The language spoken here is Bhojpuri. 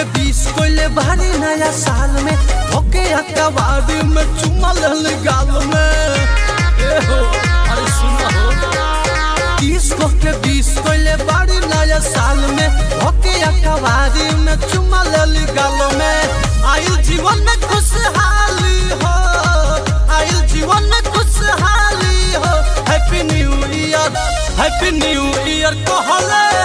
बीस कोइले भारी नया साल में धोके अकबारी में चुमा लल गाल में ए हो अरे सुना हो तीस को के बीस कोइले भारी नया साल में धोके अकबारी में चुमा लल गाल में आइल जीवन में खुशहाली हो आइल जीवन में खुशहाली हो happy new year happy new year कहले